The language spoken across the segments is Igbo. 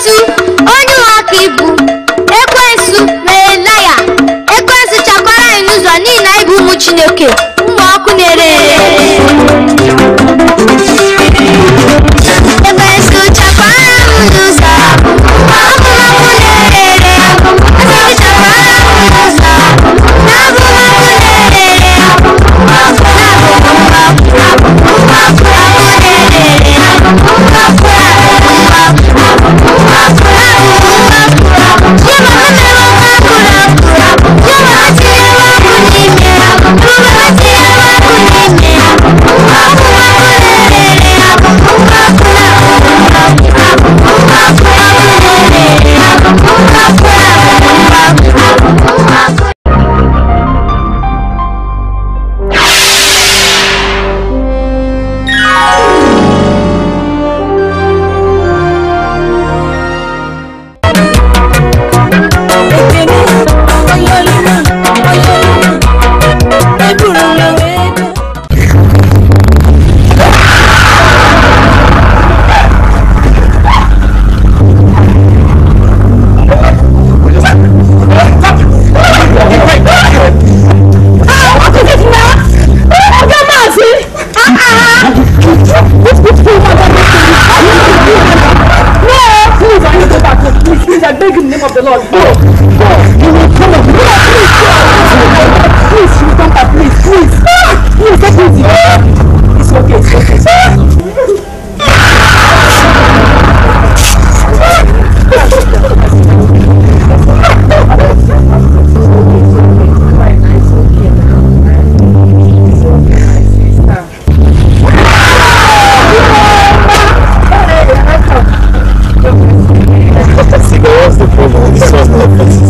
ekwensu onye ụgha ka ibu ekwensu merela ya ekwensu chakwara anyị n'ụzọ n'ihi na anyị bụ ụmụ chineke ụmụ ọkụ na-ere ere ekwensu chakwara m n'ụzọ ụmụ ọkụ na-ere ere ekwensu chakwara m n'ụzọ na abụ m ọkụ na-ere ere ekene onye olima onye olima eburu m ya wee bịa Please, I beg in the name of the Lord. Go. Go. You will come up. No, please, go. Please, you come back, please, please. Please, take it easy. It's okay, it's okay. What's the problem? This was not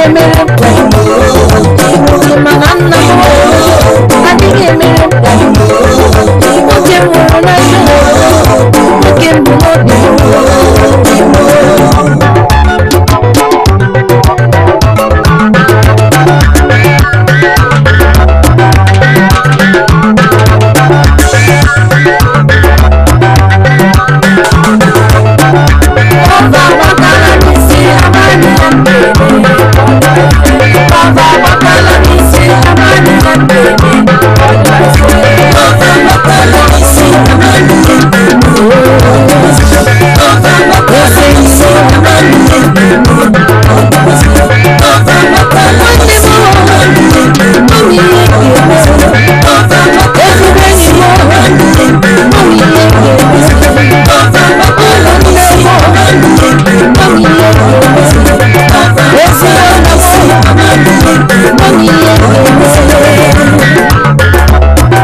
emere m ka Igbo mana nna m adịghị emere m ka nwoke m hụrụ n'anya nwoke m bụ n'obi Ọba agbakala n'isi amaghị na mberede Ọba agbakala n'isi amaghị na mberede Ọba agbakala n'isi amaghị na mberede Ọba agbakala n'isi amaghị na mberede Ọba agbakala n'isi amaghị na mberede Mami ihe ga-eme Ọba agbakala n'isi amaghị na mberede Mami ihe ga-eme Ọba agbakala n'isi amaghị na mberede Mami ihe ga-eme Ezi ọnụ si amaghị na mberede Mami ihe ga-eme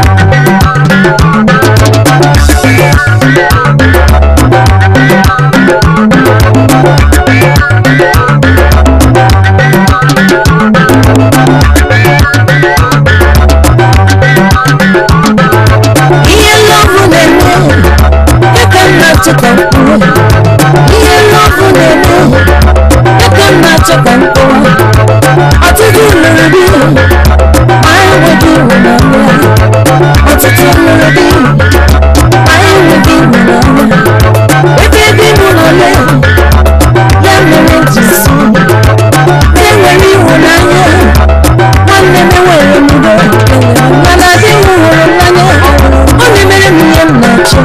ihe lọvụ na-eme dịka m na-achọ ka m kwuo ihe lọvụ na-eme dịka m na-achọ ka m kwuo ọtụtụ lụrụ di ma enweghị ịhụnanya ọtụtụ lụrụ di ma enweghị ịhụnanya ebe ebe mụ nọ le ya mere ji si na-enwere ịhụnanya nwanne m enwere m udo mana di m hụrụ m n'anya ọ na-emere m ihe m na-achọ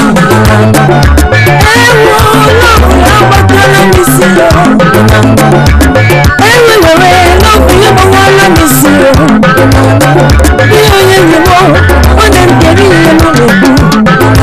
ewu lọbụ ya gbakọrọ m isi ewe were lọbụ ya gbawara m isi ihe onye nyewo ọ na-ekere ihe m na-ekwu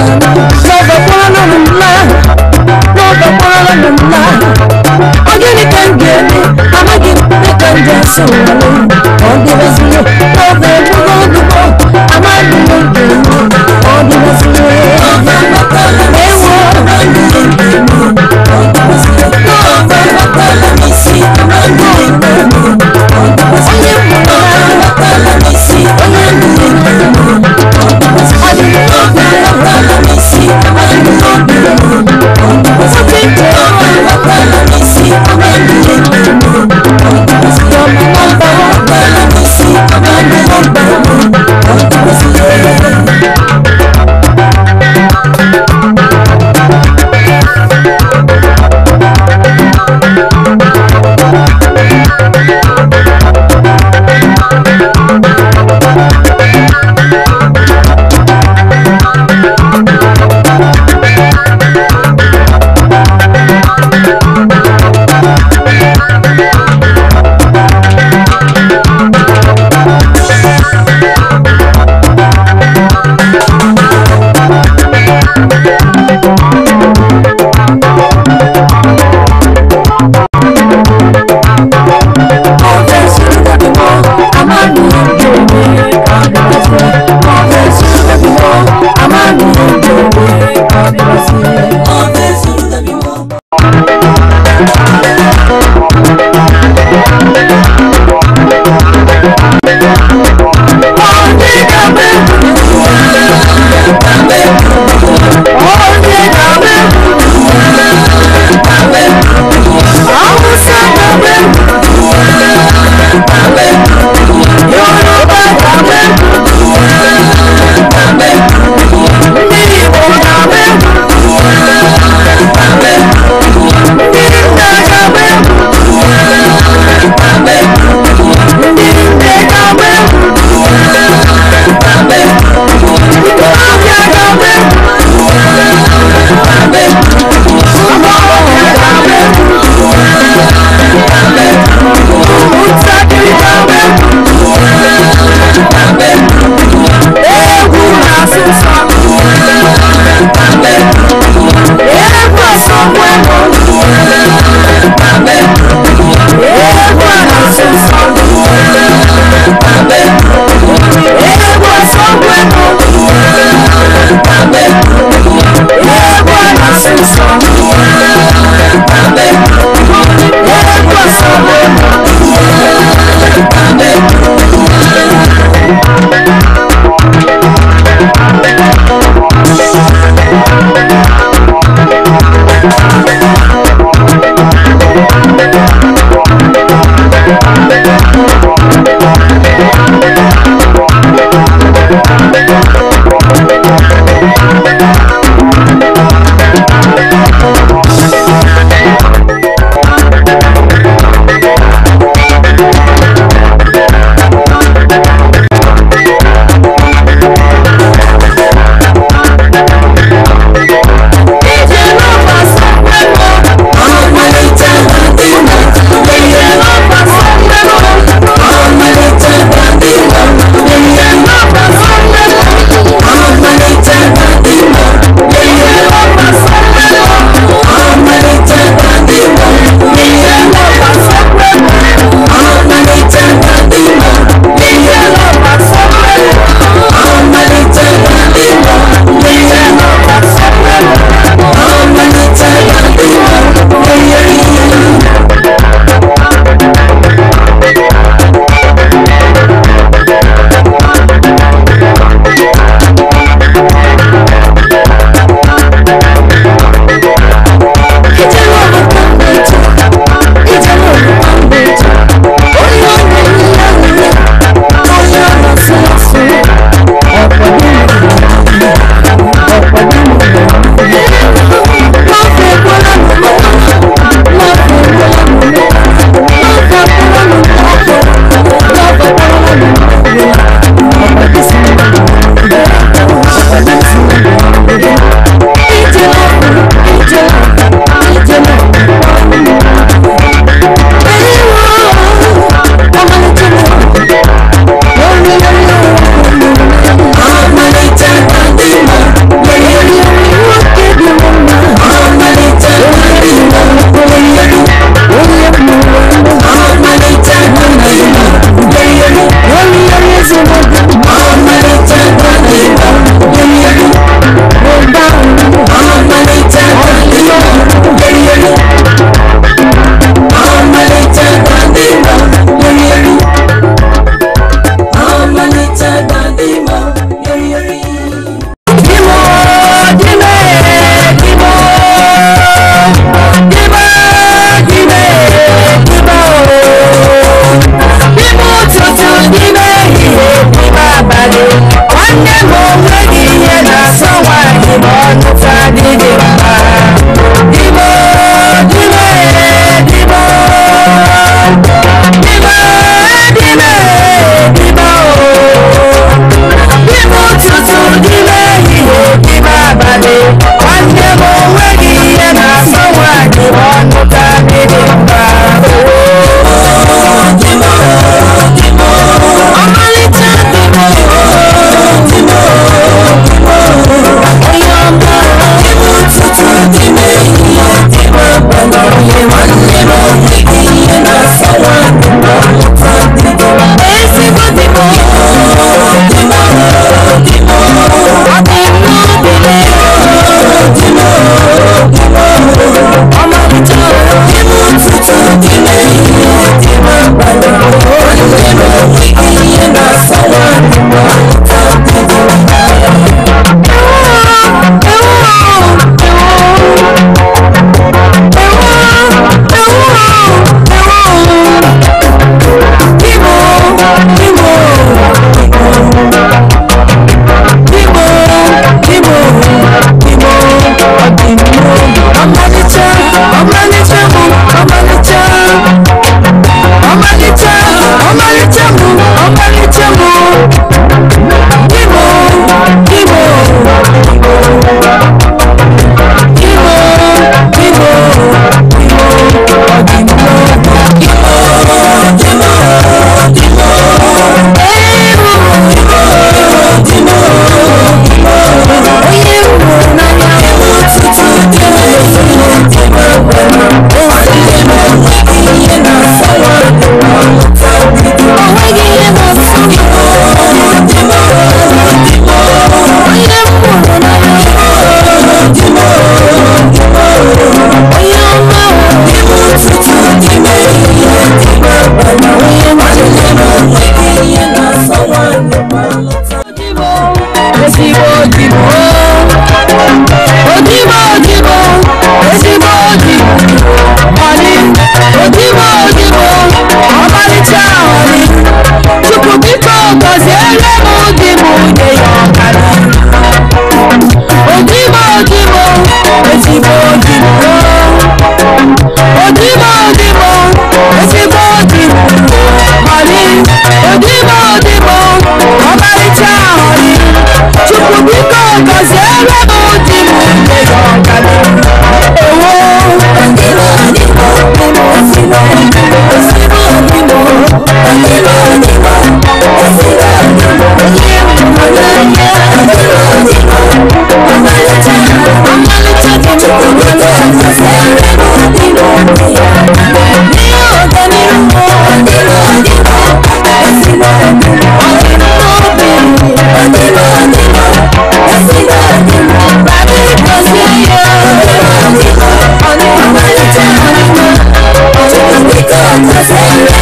dimo dimo ọmarịcha ahụrị chukwu biko gọziere m di m nye ya ọganihu ewo dimo dimo dimo dimo dimo dimo dimo dimo dimo ihe mmananya dimo dimo ọmarịcha ọmarịcha dimo chukwu biko gọziere m dimo nye ya ọganihu ihe ọganihu dimo dimo dimo ọdịmma obi ọdịmma ọdịmma ezigbo ọdịmma babi gọzie ya ọdịmma ọdịmma ọmalịcha ọdịmma chukwu biko gọzie ya